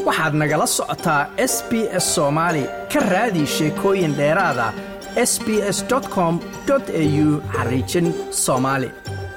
waxaad nagala socotaa s b s soomaali ka raadi sheekooyin dheeraada s b s com au xariijin soomaali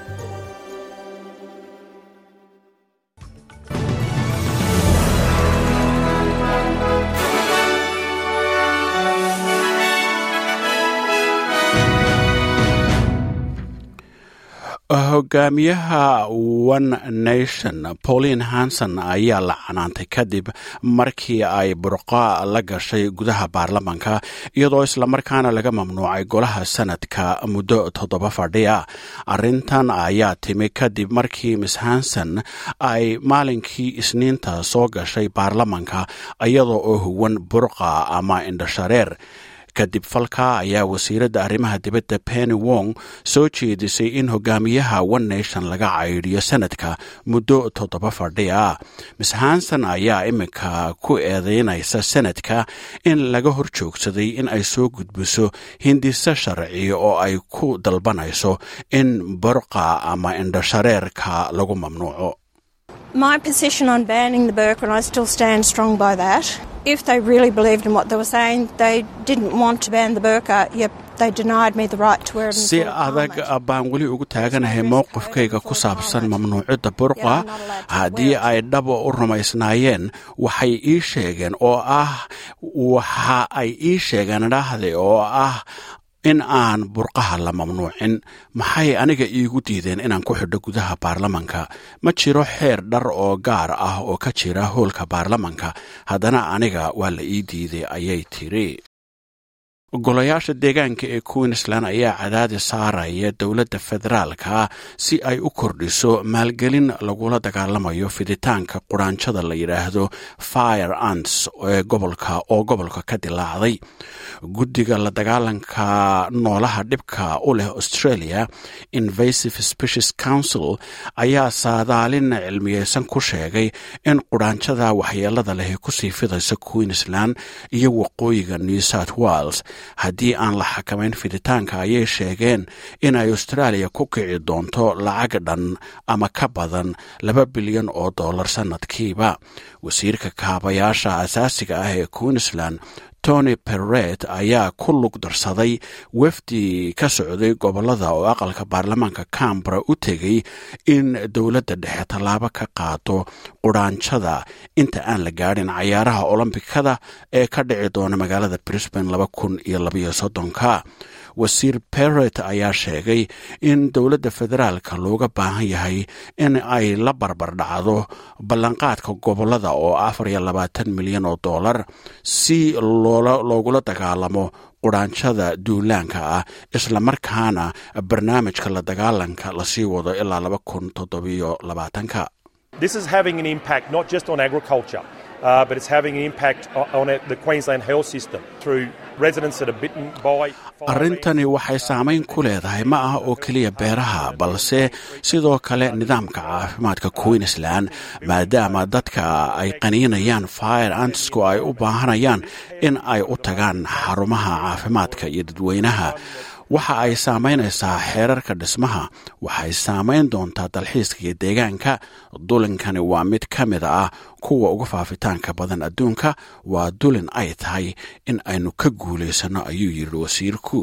hogaamiyaha one nation pauline hanson ayaa la canaantay kadib markii ay burqa la gashay gudaha baarlamanka iyadoo islamarkaana laga mamnuucay golaha sanadka muddo toddoba fadhiya arintan ayaa timi kadib markii miss hanson ay maalinkii isniinta soo gashay baarlamanka iyadoo oo huwan burqa ama indhashareer kadib falka ayaa wasiiradda arrimaha dibadda penny wong soo jeedisay in hogaamiyaha one nation laga caydhiyo sanadka muddo toddoba fadhi ah miss hanson ayaa iminka ku eedeynaysa sanadka in laga hor joogsaday in ay soo gudbiso hindise sharci oo ay ku dalbanayso in burqa ama indhashareerka lagu mamnuuco My position on banning the burqa, and I still stand strong by that. If they really believed in what they were saying, they didn't want to ban the burqa, yet they denied me the right to wear it. si adag baan weli ugu taaganahay mowqifkayga ku saabsan mamnuucidda burqa haddii ay dhaba u rumaysnaayeen waxay ii sheegeen oo ah waxa ay ii sheegeen dhahde oo ah in aan burqaha la mamnuucin maxay aniga iigu diideen inaan ku xidho gudaha baarlamanka ma jiro xeer dhar oo gaar ah oo ka jira hoolka baarlamanka haddana aniga waa la ii diiday ayay tiri golayaasha deegaanka ee queensland ayaa cadaadi saaraya dowladda federaalka si ay u kordhiso maalgelin lagula dagaalamayo fiditaanka quraanjada la yidhaahdo fire ants ee gobolka oo gobolka ka dilaacday guddiga la dagaalanka noolaha dhibka u leh australia invasive species council ayaa saadaalin cilmiyeysan ku sheegay in quraanjada waxyeelada leh kusii fidaysa queensland iyo waqooyiga new south wales haddii aan la xakamayn fiditaanka ayay sheegeen in ay australia ku kici doonto lacag dhan ama ka badan laba bilyan oo dollar sannadkiiba wasiirka kaabayaasha asaasiga ah ee queensland tony perret ayaa ku lug darsaday wafdi ka socday gobolada oo aqalka baarlamaanka cambara u tegay in dowladda dhexe tallaabo ka qaado quraanjada inta aan la gaadhin cayaaraha olombikada ee ka dhici doona magaalada brisbane laba kun iyo labaiyo soddonka wasiir perret ayaa sheegay in dowladda federaalka looga baahan yahay in ay la barbar dhacdo ballanqaadka gobolada oo afar iyo labaatan milyan oo dollar si loogula dagaalamo quraanjada duulaanka ah islamarkaana barnaamijka la dagaalanka lasii wado ilaa laba kun toddobiyo labaatanka This is having an impact not just on agriculture, uh, but it's having an impact on the Queensland health system through residents that are bitten by. arrintani waxay saamayn ku leedahay ma ah oo keliya beeraha balse sidoo kale nidaamka caafimaadka queensland maadaama dadka ay qaniinayaan fire antsku ay u baahanayaan in ay u tagaan xarumaha caafimaadka iyo dadweynaha waxa ay saamaynaysaa xeerarka dhismaha waxay saamayn doontaa dalxiiska iyo deegaanka dulinkani waa mid ka mid ah kuwa uga faafitaanka badan adduunka waa dulin ay tahay in aynu ka guulaysano ayuu yidhi wasiirku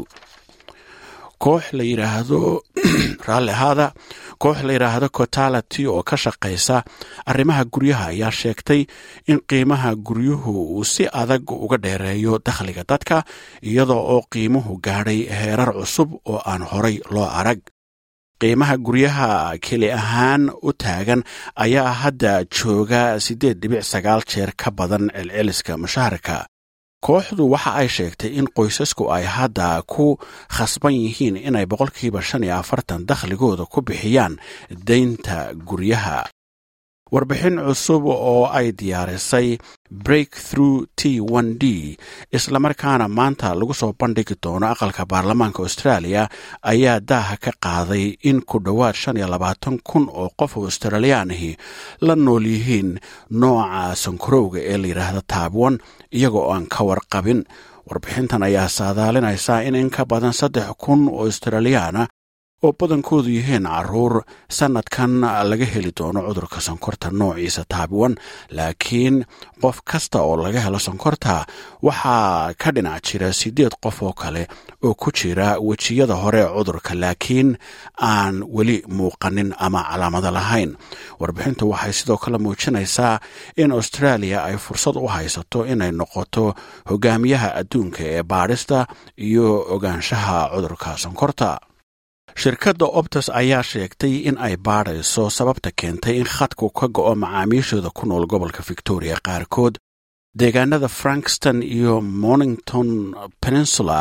koox la yidhaahdo raalli ahaada koox la yidhaahdo cotality oo ka shaqaysa arrimaha guryaha ayaa sheegtay in qiimaha guryuhu uu si adag uga dheereeyo dakhliga dadka iyadoo oo qiimuhu gaadhay heerar cusub oo aan horay loo arag qiimaha guryaha keli ahaan u taagan ayaa hadda jooga siddeed dhibic sagaal jeer ka badan celceliska mushaharka kooxdu waxa ay sheegtay in qoysasku ay hadda ku khasban yihiin inay boqolkiiba shan iyo afartan dakhligooda ku bixiyaan deynta guryaha warbixin cusub oo ay diyaarisay breakthrough t n d islamarkaana maanta lagu soo bandhigi doono aqalka baarlamaanka australia ayaa daaha ka qaaday in ku dhowaad shan iyo labaatan kun oo qof australiyaanihi la nool yihiin nooca sankarowga ee la yidhaahda taabwan iyagoo aan ka warqabin warbixintan ayaa saadaalinaysa in in ka badan saddex kun oo australiyaana oo badankoodu yihiin caruur sannadkan laga heli doono cudurka sonkorta noociisa taabiwan laakiin qof kasta oo laga helo sonkorta waxaa ka dhinac jira siddeed qof oo kale oo ku jira wejiyada hore ee cudurka laakiin aan weli muuqanin ama calaamado lahayn warbixintu waxay sidoo kale muujinaysaa in australia ay fursad u haysato inay noqoto hogaamiyaha adduunka ee baadhista iyo ogaanshaha cudurka sonkorta shirkadda optus ayaa sheegtay in ay baadhayso sababta keentay in khadku ka go'o macaamiishooda ku nool gobolka victoria qaarkood deegaanada frankston iyo mornington peninsula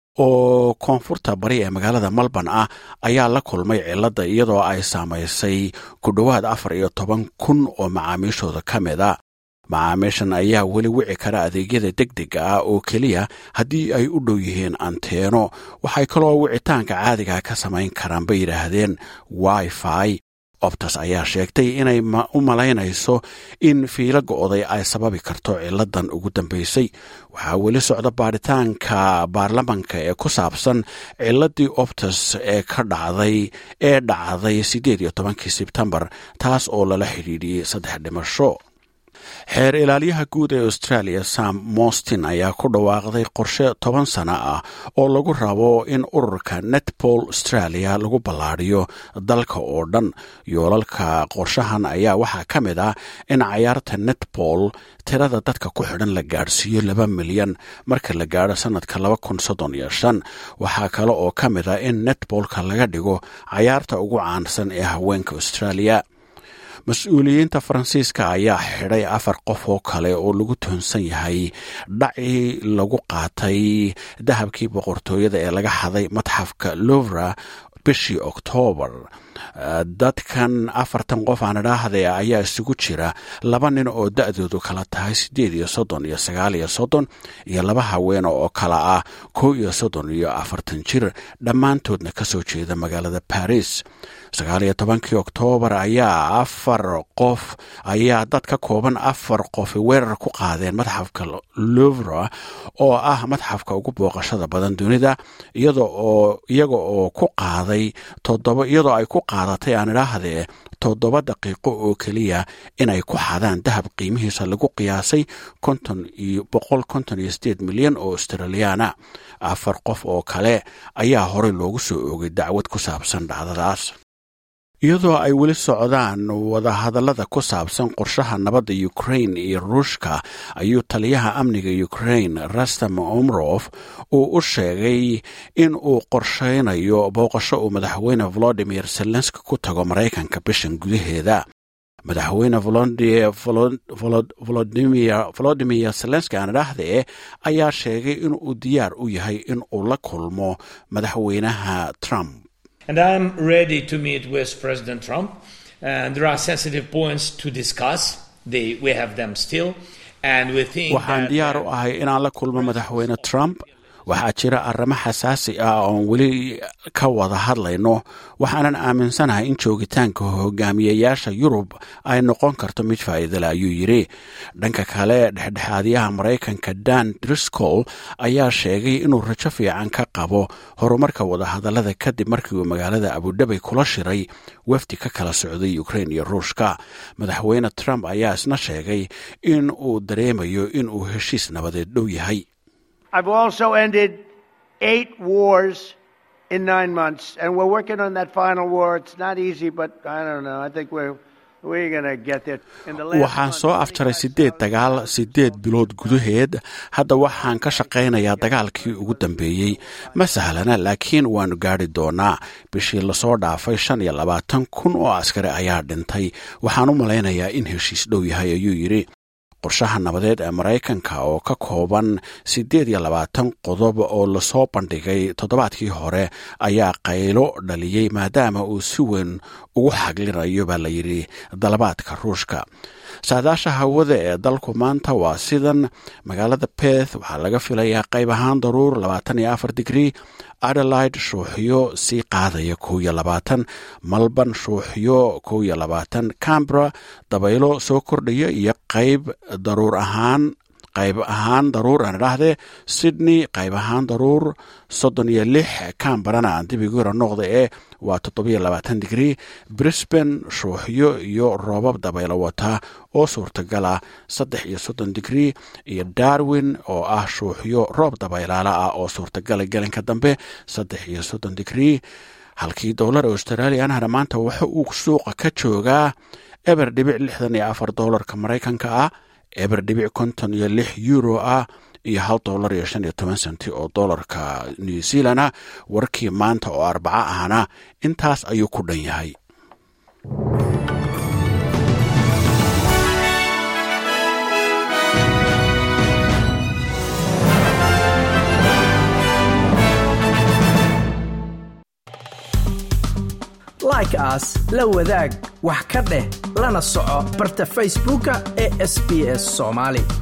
oo koonfurta bari ee magaalada melbourne ah ayaa la kulmay cilladda iyadoo ay saamaysay ku dhowaad afar iyo toban kun oo macaamiishooda ka mid a macaamiishan ayaa weli wici kara adeegyada deg dega ah oo keliya haddii ay u dhow yihiin anteeno waxay kaloo wicitaanka caadiga ka samayn karaan bay yidhaahdeen wifi optus ayaa sheegtay inay u malaynayso in fiilo go'day ay sababi karto ciladan ugu dambaysay waxaa weli socda baadhitaanka baarlamanka ee ku saabsan ciladii optus ee ka dhacday ee dhacday siddeed iyo tobankii sebtembar taas oo lala xidhiidhiyey saddex dhimasho xeer ilaaliyaha guud ee australia sam mostin ayaa ku dhawaaqday qorshe toban sano ah oo lagu rabo in ururka netbol australia lagu ballaadhiyo dalka oo dhan yoolalka qorshahan ayaa waxaa ka mid ah in cayaarta netbol tirada dadka ku xidhan la gaadhsiiyo laba milyan marka la gaadho sannadka laba kun soddon iyo shan waxaa kale oo ka mid ah in netbolka laga dhigo cayaarta ugu caansan ee haweenka australia mas-uuliyiinta faransiiska ayaa xidhay afar qof oo kale oo lagu toonsan yahay dhacii lagu qaatay dahabkii boqortooyada ee laga xaday madxafka louvra bishii oktoobar dadkan afartan qof aan idhaahde ayaa isugu jira laba nin oo da-doodu kala tahay siddeed iyo soddon iyo sagaal iyo soddon iyo laba haween oo kala ah kow iyo soddon iyo afartan jir dhammaantoodna ka soo jeeda magaalada baris sagaal iyo tobankii oktoobar ayaa afar qof ayaa dad ka kooban afar qof weerar ku qaadeen madxafka louvra oo ah madxafka ugu booqashada badan dunida iyada oo iyaga oo ku qaaday toddoba iyadoo ay ku qaadatay aan idhaahdee toddoba daqiiqo oo keliya inay ku xadaan dahab qiimihiisa lagu qiyaasay konton iyo boqol konton iyo sideed milyan oo australiyaana afar qof oo kale ayaa horey loogu soo oogay dacwad ku saabsan dhacdadaas iyadoo ay weli socdaan wadahadallada ku saabsan qorshaha nabadda ukrain iyo ruushka ayuu taliyaha amniga ukrain rastam omrof uu u sheegay in uu qorshaynayo booqasho uu madaxweyne volodimir zelenski ku tago maraykanka bishan gudaheeda madaxweyne volodimir zelenski aan idhaahdee ayaa sheegay inuu diyaar u yahay in uu la kulmo madaxweynaha trump And I'm ready to meet with President Trump. And there are sensitive points to discuss. They, we have them still. And we think waxaan that, diyaar u ahay inaan la kulmo madaxweyne trump waxaa jira arrimo xasaasi ah oon weli ka wada hadlayno waxaanan aaminsanahay in joogitaanka hogaamiyayaasha yurub ay noqon karto mid faa'iidale ayuu yidhi dhanka kale dhexdhexaadiyaha maraykanka dan driscoll ayaa sheegay inuu rajo fiican ka qabo horumarka wadahadallada kadib markii uu magaalada abudhabay kula shiray wafdi ka kala socday ukrain iyo ruushka madaxweyne trump ayaa isna sheegay in uu dareemayo in uu heshiis nabadeed dhow yahay I've also ended eight wars in nine months, and we're working on that final war. It's not easy, but I don't know. I think we're we're gonna get there. In the last waxaan month, soo afjaray siddeed dagaal siddeed bilood gudaheed hadda waxaan ka shaqaynayaa dagaalkii ugu dambeeyey ma sahlana laakiin waannu gaadhi doonaa bishii lasoo dhaafay shan iyo labaatan kun oo askari ayaa dhintay waxaan u malaynayaa in heshiis dhow yahay ayuu yidhi qorshaha nabadeed ee maraykanka oo ka kooban siddeed iyo labaatan qodob oo lasoo bandhigay toddobaadkii hore ayaa qaylo dhaliyey maadaama uu si weyn ugu xaglinayo baa la yidhi dalabaadka ruushka saadaasha hawada ee dalku maanta waa sidan magaalada beth waxaa laga filayaa qayb ahaan daruur labaatan iyo afar digrii adelaide shuuxyo sii qaadaya kow iyo labaatan malban shuuxyo kow iyo labaatan cambra dabaylo soo kordhaya iyo qayb daruur ahaan qayb ahaan daruur aan idhaahdee sydney qayb ahaan daruur soddon iyo lix cambarana aan dib igu yara noqda ee waa toddobiyo labaatan digrii brisban shuuxyo iyo roobab dabaylo wata oo suurtagala saddex iyo soddon digrii iyo darwin oo ah shuuxyo roob dabaylaala ah oo suurtagala gelinka dambe saddex iyo soddon digrii halkii doolar australianahna maanta waxa uu suuqa ka joogaa eber dhibic lixdan iyo afar doolarka maraykanka ah eber dhibic konton iyo lix euro ah iyo hal doolar iyo shan iyo toban senti oo doolarka new zealand ah warkii maanta oo arbaco ahna intaas ayuu ku dhan yahay like aas la wadaag wax ka dheh lana soco barta facebooka ee sb s somaali